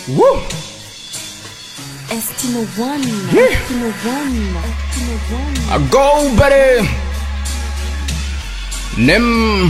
Woo! Estimo One. Yeah. Estimo One. Estimo One. I go buddy Nem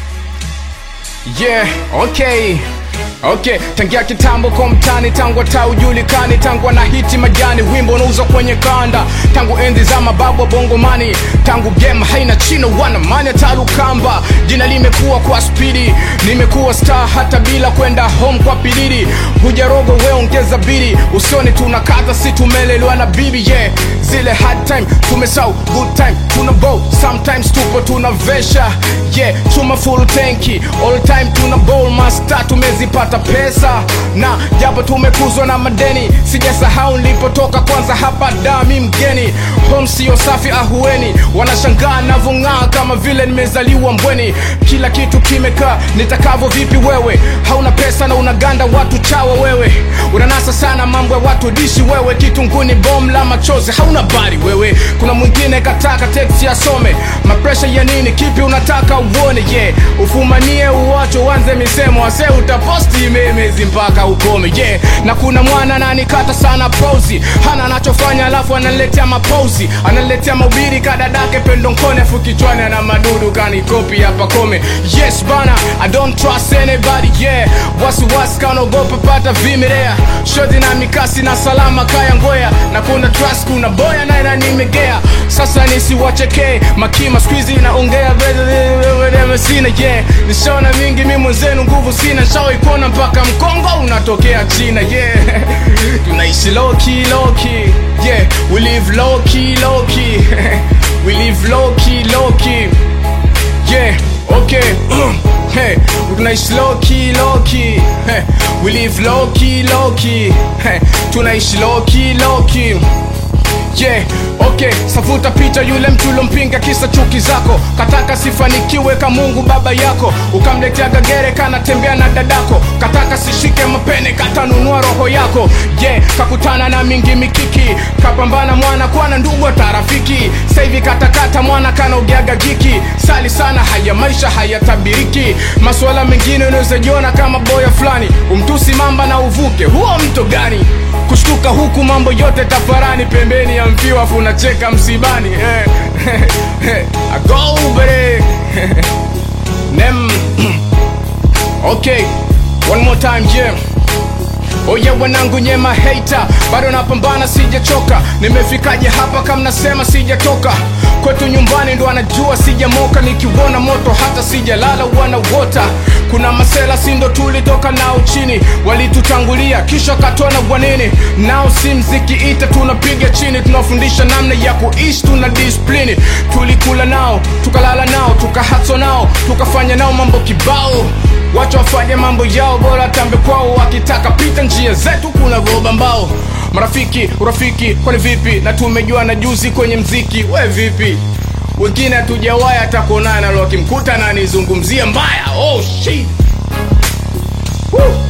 Yeah, okay Okay, tangia kitambo kwa mtani tangu hata ujulikani tangu na hiti majani wimbo unauzwa kwenye kanda tangu enzi za mababu wa bongomani tangu game haina chino wana mani talukamba jina limekuwa kwa spidi nimekuwa star hata bila kwenda home kwa pilili hujarogo we ongeza bili usione tunakata si tumelelewa na bibi yeah zile hard time tumesau good time tuna bow sometimes tupo tunavesha yeah chuma full tanki all time tuna bowl master tumezipata pesa na japo tumekuzwa na madeni sijasahau nilipotoka kwanza hapa dami mgeni home sio safi ahueni wanashangaa navong'aa kama vile nimezaliwa mbweni kila kitu kimekaa nitakavyo vipi wewe hauna pesa na unaganda watu chawa wewe unanasa sana mambo ya watu dishi wewe kitunguni bom la machozi hauna bari wewe kuna mwingine kataka teksi asome mapresha ya nini kipi unataka uone ye yeah. ufumanie uwacho uanze misemo ase utaposti memezi mpaka ukome ye yeah. na kuna mwana nanikata sana pozi hana anachofanya alafu analetea mapozi analetea maubiri kadadake pendonkone afu kichwani ana madudu kanikopi hapa kome yes bana i don't trust anybody yeah wasiwasi kanaogopa pata vimelea shoti na mikasi na salama kaya ngoya na kuna trust kuna boya naye nanimegea sasa nisiwachekee makima skuizi naongea vedeve sina yeah nishona mingi mi mwenzenu nguvu sina shawaikona mpaka mkongo unatokea china yeah tunaishi loki loki yeah we live loki loki we live loki loki yeah okay hey tunaishi loki loki hey, we live loki loki hey, tunaishi loki loki yeah okay safuta picha yule mtu ulompinga kisa chuki zako kataka sifanikiwe ka mungu baba yako ukamletea gagere kanatembea na dadako kataka sishike mapene katanunua roho yako yeah kakutana na mingi mikiki kapambana mwana kwana ndugu tarafiki sahivi katakata mwana kanaogeaga giki sali sana haya maisha hayatabiriki masuala mengine unaweza jiona kama boya fulani umtusi mamba na uvuke huo mto gani kushtuka huku mambo yote tafarani pembeni ya mpiwa afu unacheka msibani eh, eh, agobere nem okay one more time yeah oye wanangu nyema hater bado napambana sijachoka nimefikaje hapa kama nasema sijatoka kwetu nyumbani ndo anajua sijamoka nikiuona moto hata sijalala wanawota kuna masela sindo tulitoka nao chini walitutangulia kisha katona bwanini nao si mziki ita tunapiga chini tunafundisha namna ya kuishi tuna disiplini tulikula nao tukalala nao tukahatso nao tukafanya nao mambo kibao wacha wafanye mambo yao bora tambe kwao wakitaka pita njia zetu kuna roba mbao marafiki urafiki kwani vipi na tumejua na juzi kwenye mziki we vipi wengine hatujawaya hata kuonana wakimkuta na nizungumzia mbaya oh shit Woo.